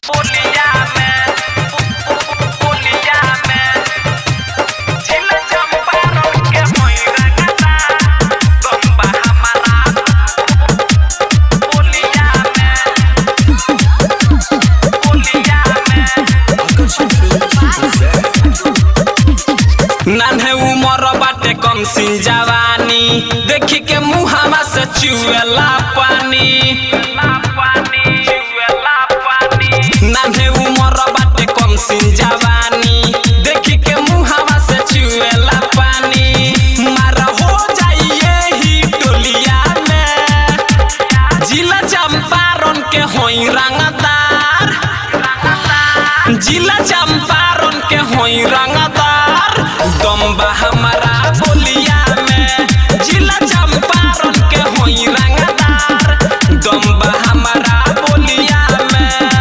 पुलिया में पुलिया में झिल चंपारण के मोइरा गदा गंबा हमारा पुलिया में पुलिया में नान्हे उमर बाटे कम सिन जवानी देखी के मुहावा से चुएला पानी नान्हे उमर बाटे कम सिन जवानी देखी के मुहावा से चुएला पानी मारा हो जाइए ही टोलिया में जिला चंपारण के होई रंगदार जिला चंपारण के होई रंगदार दम्बा हमारा बोलिया में जिला चंपारण के होई रंगदार दम्बा हमारा बोलिया में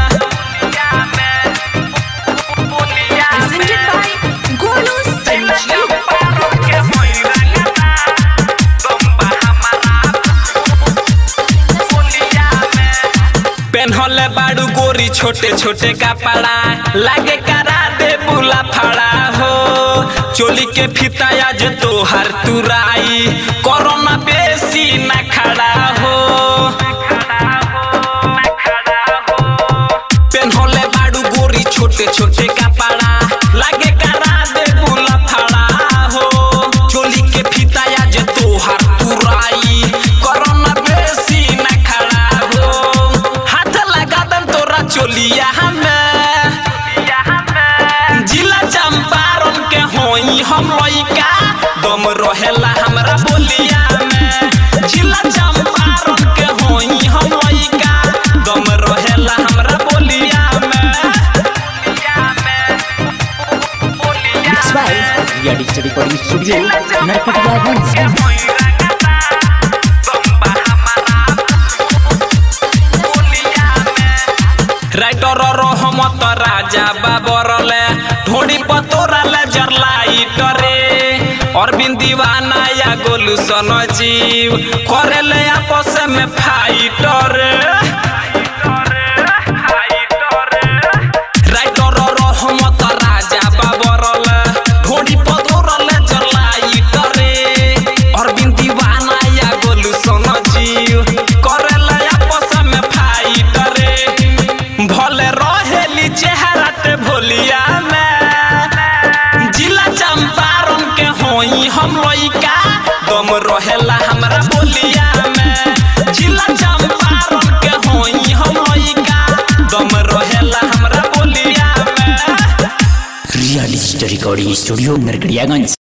बोलिया Presented by Golu जिला Sanjeev. चंपारण के होई रंगदार दम्बा हमारा बोलिया में पेन्हले बाड़ू गोरी छोटे छोटे कपड़ा लागे करा दे बुला फड़ा हो चोली के फिता आज तोहर तुराई कोरोना बेसी न खड़ा हो पेन्हले बाड़ू गोरी छोटे छोटे कपड़ा लागे करा दे बुला फड़ा हो चोली के फिता आज तोहर तुराई कोरोना बेसी न खड़ा हो हाथ लगा दम तोरा चोलिया हमें जिला चंपारण के होई हम लइका दम रहेला हमरा बोलिया में जिला चंपारण के होई हम लइका दम रहेला हमरा बोलिया में Mixed by Ria Digital Recording Studio, Narkatiya writer Rahmat Raja बाबरले ढोड़ी पतोराले जरलाइटरे अरविंद दीवाना या गोलू सन जीव करेले आपस में फाइटर राइटर रहमत राजा बाबरले ढोड़ी पतोराले जरलाइटरे अरविंद दीवाना या गोलू सन जीव करेले आपस में फाइटरे भले रहेली चेहरा ते भोलिया में जिला चंपारण के होई हम लइका दम रहेला हमरा बोलिया में जिला चंपारण के होई हम लइका दम रहेला हमरा बोलिया में Ria Digital Recording Studio, Narkatiya